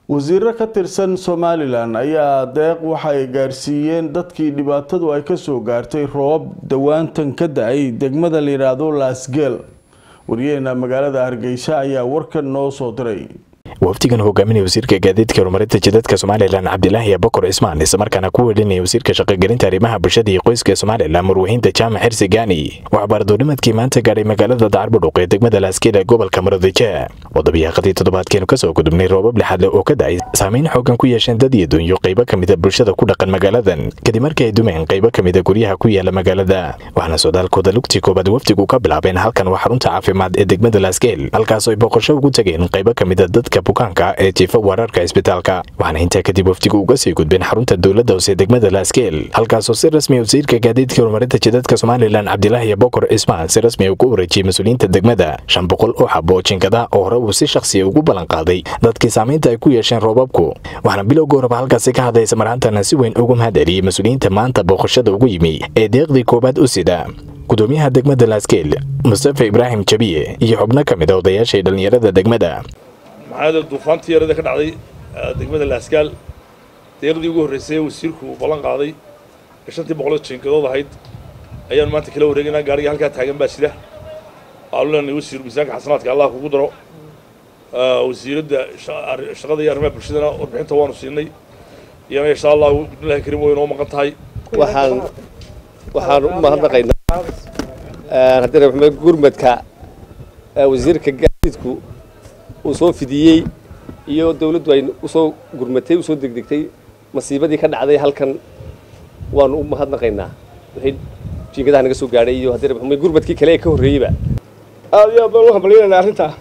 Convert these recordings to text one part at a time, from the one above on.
wasiiro ka tirsan somalilan ayaa deeq waxay gaarsiiyeen dadkii dhibaatadu ay kasoo gaartay roobab dawaantan ka da-ay degmada la yidhaahdo laasgeel waryaheena magaalada hargeysa ayaa warkan noo soo diray wafdigan hogaaminaya wasiirka gaadiidka horumarinta jidadka somalilan cabdilaahi abakor cismaan islamarkaana ku welinaya wasiirka shaqogelinta arrimaha bulshada iyo qoyska somalilan marwaxiinta jaamac xirsi gaani waxaa baardoonimadkii maanta gaadhay magaalada dacarbudhuq ee degmada laasgeel ee gobolka muradije wadabiyaaqadii toddobaadkeenu kasoo gudubnay roobab lixaadle oo ka da-ay saameyn xoogan ku yeesheen dad iyo dunyo qaybo ka mida bulshada ku dhaqan magaaladan kadib markii ay dumeen qaybo ka mida guryaha ku yaala magaalada waxaana socdaalkooda lugtii koobaad wafdigu ka bilaabeen halkan waa xarunta caafimaad ee degmada laasgeel halkaasoo ay boqosho ugu tageen qaybo ka mida dadka bukaanka ee jiifa wararka isbitaalka waxaana intaa kadib wafdigu uga sii gudbeen xarunta dowladda hoose degmada laasgeel halkaasoo si rasmi wasiirka gaadiidka horumarinta jidadka somalilan cabdilaahi bokor cismaan si rasmi ugu wareejiyey mas-uuliyiinta degmada shan boqol oo xabo jinkada oo hore uu si shakhsiya ugu ballan qaaday dadkii saamaynta ay ku yeesheen roobabku waxaana bilowga horeba halkaasi ka hadlaysa marhantana si weyn ugu mahad celiyey mas-uuliyiinta maanta booqashada ugu yimi ee deeqdii koowaad u sida gudoomiyaha degmada laasgeel mustafa ibraahim jabiye iyo xubno ka mid a odayaashay dhallinyarada degmada maxaa duufaantii yarada ka dhacday degmada laasgaal deeqdii ugu horreysay wasiirku uu ballan qaaday ee shantii boqoloo jinkadood ahayd ayaanu maanta kala wareegaynaa gaariga halkaa taagan baa sida waxaanu leenahay wasiir miisaanka xasanaadka allah kugu daro wasiiradda shaqada iyo arrimaha bulshadana warbixinta waanu siinay iyana insha allahu bismillahi karim way inoo maqan tahay waxaan waxaan u mahadnaqaynaa haddii raxmed gurmadka wasiirka gaadiidku uu soo fidiyey iyo dawladdu ay usoo gurmatay usoo degdegtay masiibadii ka dhacday halkan waanu u mahadnaqaynaa wixii jiingadaha naga soo gaadhay iyo haddii raxmed gurmadkii kale ee ka horreeyeyba aada iyo aad baan u hambalyaynayna arrintaa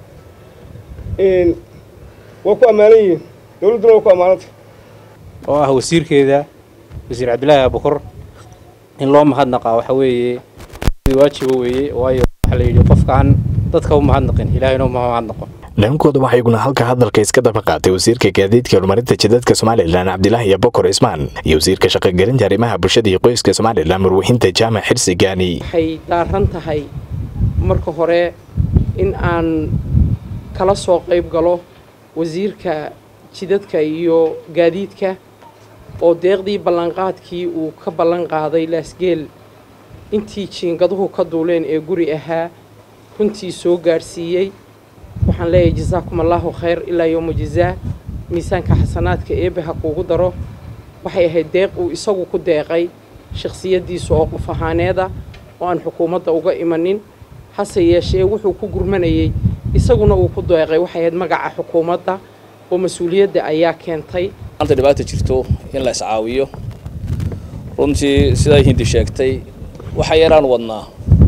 waa ku ammaanan yihiin dawladduna waa ku ammaanantay oo ah wasiirkeeda wasiir cabdilaahi abukor in loo mahadnaqaa waxa weeye waajiba weeye waayo waxaa la yidhi qofkaan dadka u mahadnaqin ilaahayna uma mahadnaqo dhankooda waxaa iguna halka hadalka iska daba qaatay wasiirka gaadiidka horumarinta jidadka somalilan cabdilaahi abokor cismaan iyo wasiirka shaqogelinta arrimaha bulshada iyo qoyska somalilan marwaxiinta jaamac xirsi gaani waxay daaran tahay marka hore in aan kala soo qayb galo wasiirka jidadka iyo gaadiidka oo deeqdii ballanqaadkii uu ka ballan qaaday laasgeel intii jiingaduhu ka duuleen ee guri ahaa runtii soo gaadhsiiyey waxaan leeyahay jasaakum allaahu khayr ilaa yowma jazaa miisaanka xasanaadka eebbe ha kuugu daro waxay ahayd deeq uu isagu ku deeqay shakhsiyaddiisa oo qof ahaaneeda oo aan xukuumadda uga imanin hase yeeshee wuxuu ku gurmanayey isaguna uu ku deeqay waxay ahayd magaca xukuumadda oo mas-uuliyadda ayaa keentay maanta dhibaata jirto in la iscaawiyo runtii siday hindi sheegtay waxa yaraan wadnaa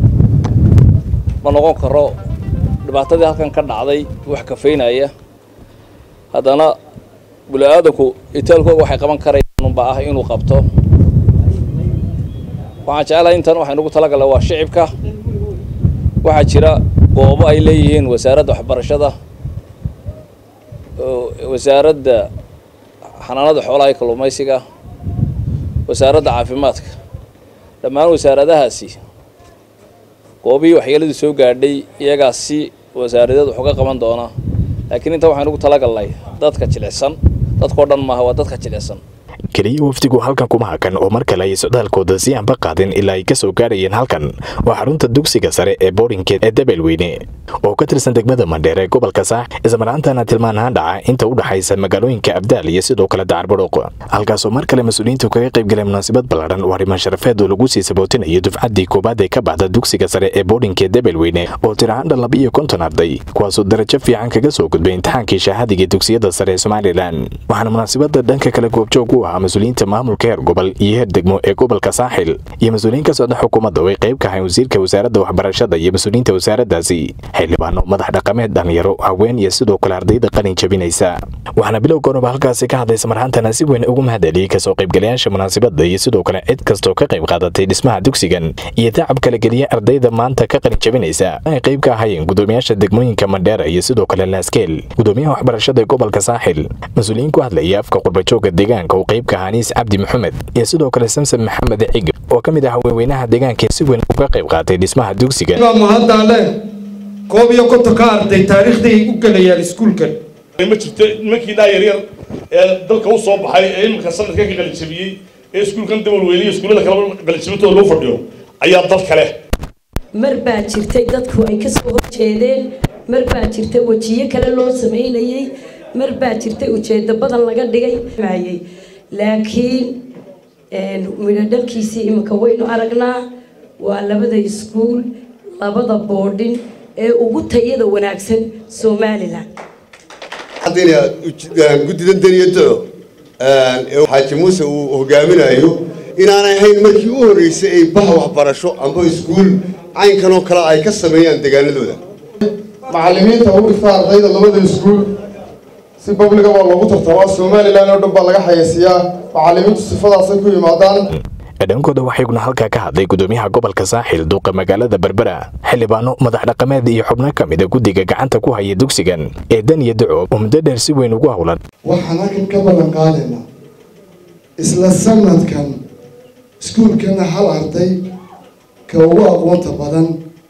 ma noqon karo dhibaatadii halkan ka dhacday wax kafaynaya haddana buli-aadanku itaalkooga waxay qaban karayaan unba ah inuu qabto waxaan jeclahay intan waxay nagu talagalla waa shicibka waxaa jira goobo ay leeyihiin wasaaradda waxbarashada wasaaradda xanaanada xoolaha iyo kalluumaysiga wasaaradda caafimaadka dhammaan wasaaradahaasi goobihii waxyeeladii soo gaadhay iyagaas si wasaaradeed wax uga qaban doona laakiin inta waxaan ugu talagalnay dadka jilicsan dadkao dhan maaha waa dadka jilicsan keliya wafdigu halkan kuma hakan oo mar kale ay socdaalkooda si aanba qaadin ilaa ay ka soo gaadhayeen halkan waa xarunta dugsiga sare ee boodhinkeed ee dabelweyne oo ka tirsan degmada mandheer ee gobolka saax islamaraantana tilmaan ahaan dhaca inta u dhaxaysa magaalooyinka abdaal iyo sidoo kale dacarbadhuuq halkaasoo mar kale mas-uuliyiintu kaga qayb galeen munaasabad ballaadhan oo arrimaan sharafeed oo lagu sii sabootinayo dufcaddii koowaad ee ka baxda dugsiga sare ee boodhinkeed dabelweyne oo tirahaan laba iyo konton arday kuwaasoo darajo fiican kaga soo gudbay imtixaankii shahaadiga dugsiyada sare ee somalilan waxaana munaasabada dhanka kale goobjoog u ahaa mas-uuliyiinta maamulka heer gobol iyo heer degmo ee gobolka saaxil iyo mas-uuliyiin ka socda xukuumadda oo ay qayb ka ahayn wasiirka wasaaradda waxbarashada iyo mas-uuliyiinta wasaaraddaasi xildhibaano madax dhaqameed dhalinyaro haween iyo sidoo kale ardayda qalin jabinaysa waxaana bilowga horeba halkaasi ka hadlaysa marhantana si weyn ugu mahad celiyey kasoo qaybgalayaasha munaasabadda iyo sidoo kale cid kastoo ka qayb qaadatay dhismaha dugsigan iyo tacab kala geliya ardayda maanta ka qalin jabinaysa ay qayb ka ahayeen gudoomiyaasha degmooyinka mandheera iyo sidoo kale laaskeel gudoomiyaha waxbarashada ee gobolka saaxil mas-uuliyiin ku hadlaya afka qurbajooga deegaanka uu qayb ka ahaa niis cabdi maxamed iyo sidoo kale samsam maxamed cig oo ka mid ah haweenweynaha deegaanka si weyn uga qayb qaatay dhismaha dugsigan mahaddaale koob iyo konton ka arday taariikhday u gelayaan iskuulkan ma jirto nimankiinaa yaryar ee dalka u soo baxay ee iminka sanadkan ka qalijabiyey ee iskuulkan dabalweyne iyo iskuullada kaleba qalijabintooda lagu fadhiyo ayaa dal kale mar baa jirtay dadku ay kasoo horjeedeen mar baa jirtay wejiyo kale loo sameynayey mar baa jirtay ujeedo badan laga dhigay mayey laakiin midho dhalkiisii iminka waynu aragnaa waa labada iskuul labada boodhin ee ugu tayada wanaagsan somalilan haddayna guddidan daniyado ee xaaji muuse uu hogaaminayo inaanay ahayn markii u horreysay ay bah waxbarasho amba iskuul caynkan oo kale ay ka sameeyaan deegaanadooda macallimiinta u dhigta ardayda labada iskuul si babliga baa loogu tartamaa somalilan oo dhan baa laga xayeysiiyaa macallimiintu sifadaasay ku yimaadaan dhankooda waxayguna halkaa ka hadlay gudoomiyaha gobolka saaxil duuqa magaalada berbera xildhibaano madax dhaqameed iyo xubno ka mida guddiga gacanta ku haya dugsigan ee dan iyo daco oo muddo dheer si weyn ugu howlan waxaan halkan ka ballan qaadaynaa isla sanadkan iskuulkana hal arday ka ugu aqoonta badan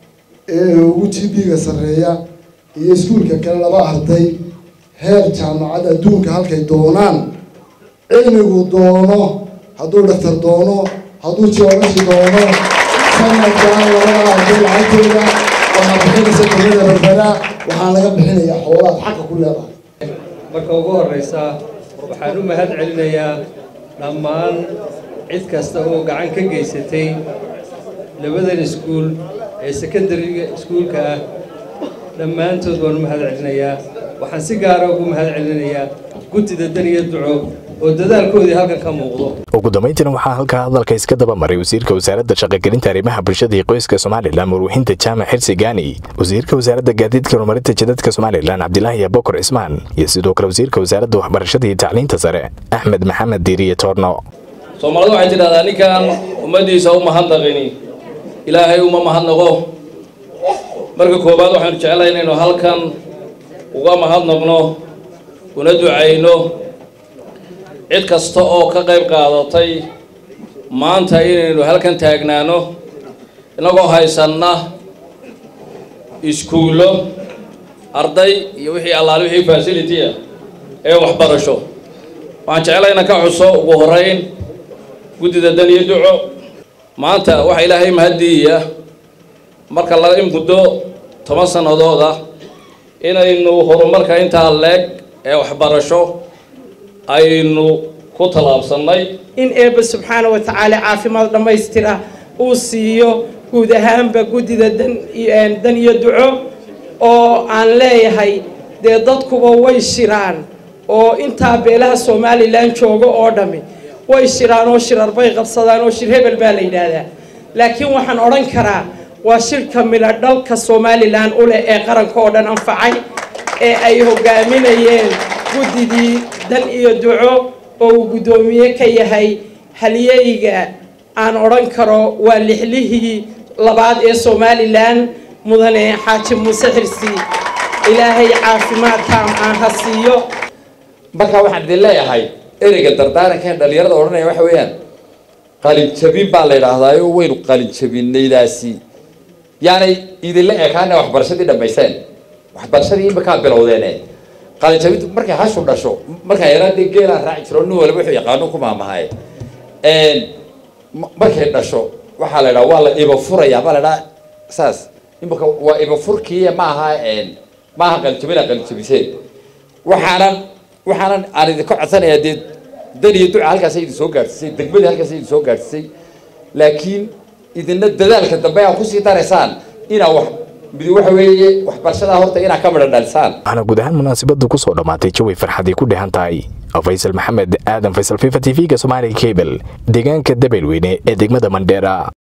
ee ugu gb-ga sarreeya iyo iskuulka kale laba arday heer jaamacad adduunka halkay doonaan cilmigu doono hadduu dhaktar doono hadduu joogashi doono sanadkan labada arday lacagtooda waxaa bixinaysa dowlada berbera waxaan laga bixinayaa xoolaad xaqa ku leedahay marka ugu horreysa waxaan u mahad celinayaa dhammaan cid kasta oo gacan ka geysatay labadan iskuul ee secondariga iskuulka ah dhammaantood waan u mahad celinayaa waxaan si gaara ugu mahad celinayaa guddida daniya duco oo dadaalkoodii halkan ka muuqdo ugu dambayntiina waxaa halkaa hadalka iska daba maray wasiirka wasaaradda shaqagelinta arrimaha bulshada iyo qoyska somalilan marwuxinta jaamac xirsi gaani wasiirka wasaaradda gaadiidka horumarinta jidadka somalilan cabdilaahi abokor cismaan iyo sidoo kale wasiirka wasaaradda waxbarashada iyo tacliinta sare axmed maxamed diiriye toorno soomaalidu waxay tidhahdaa ninkaan ummaddiisa u mahadnaqini ilaahay uma mahadnaqo marka koowaad waxaynu jeclahay inaynu halkan uga mahadnaqno una ducayno cid kasta oo ka qayb qaadatay maanta inaynu halkan taagnaano innagoo haysanna iskuullo arday iyo wixii allaale wixii facility ah ee waxbarasho waxaan jeclay inaan ka xuso ugu horeyn guddida dan iyo duco maanta waxa ilaahay mahaddiiya marka laga muddo toban sannadood ah inaynu horumarka intaa leeg ee waxbarasho aynu ku tallaabsannay in eebba subxaana wa tacaala caafimaad dhammaystira uu siiyo guud ahaanba guddida dan iyo duco oo aan leeyahay dee dadkuba way shiraan oo intaa beelaha somalilan jooga oo dhammi way shiraan oo shirar bay qabsadaan oo shir hebel baa la yidhaahdaa laakiin waxaan odhan karaa waa shirka midho dhalka somalilan u leh ee qaranka oo dhan anfacay ee ay hogaaminayeen guddidii dan iyo duco oo uu guddoomiye ka yahay halyeyga aan odhan karo waa lixlihii labaad ee somalilan mudane xaaji muuse xirsi ilaahay caafimaad taam aan ha siiyo marka waxaan idin leeyahay ereyga dardaarankan dhalinyarada odhanaya waxa weeyaan qalinjabin baa la yidhaahdaayo waynu qalinjabinaydaasi yaanay idinla ekaana waxbarashadii dhammaysteen waxbarashadii imakaa bilowdeene qalinjabintu markay hashu dhasho markaa yaraadee geelaan raaci jiro nin waliba wuxuu yaqaano ku maamahay markay dhasho waxaa la idhaha waa la iba furaya baa la idhaha saas imika waa iba furkii maaha maaha qalinjabina qalinjabiseen waxaanan waxaanan aan idinka codsanayaa dee dan iyo duca halkaasay idin soo gaadhsiisay degmadii halkaasay idin soo gaadhsiisay laakiin idina dadaalka dambe aa kusii daraysaan inaa wax midi waxa weeye waxbarashada horta inaa ka midha dhalisaan waxaana guud ahaan munaasabadu ku soo dhammaatay jawi farxadii ku dhehan tahay faysal maxamed aadan faysal fifa t v-ga somaali cable deegaanka dabeelweyne ee degmada mandheera